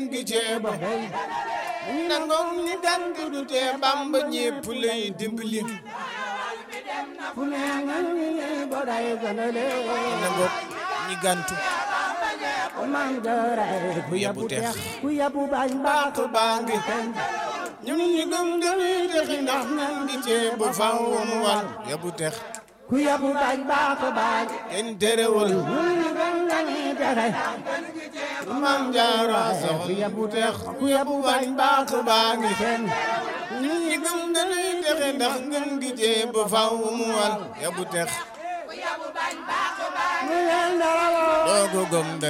gi ceeba nangoo ñi gànt du tee bamba ñépp lay dimbali fu ne nga ni bo day gënale nangoo ñi gàntu man jaray ku yabu tex ku yabu bañ baax baax baa ngi ñun ñi gëm dañuy texi ndax nan gi ceeba faw mu wal yabu tex ku yabu bañ baax bañ kenn terewul ñu gën dañuy texe maam jaara sax ku yabu tex ku yabu bañ baax baa ngi kenn ñun ñi gëm dañuy texe ndax ngën gi ceeba faw mu wal yabu tex ñu leen dara doo ko gëm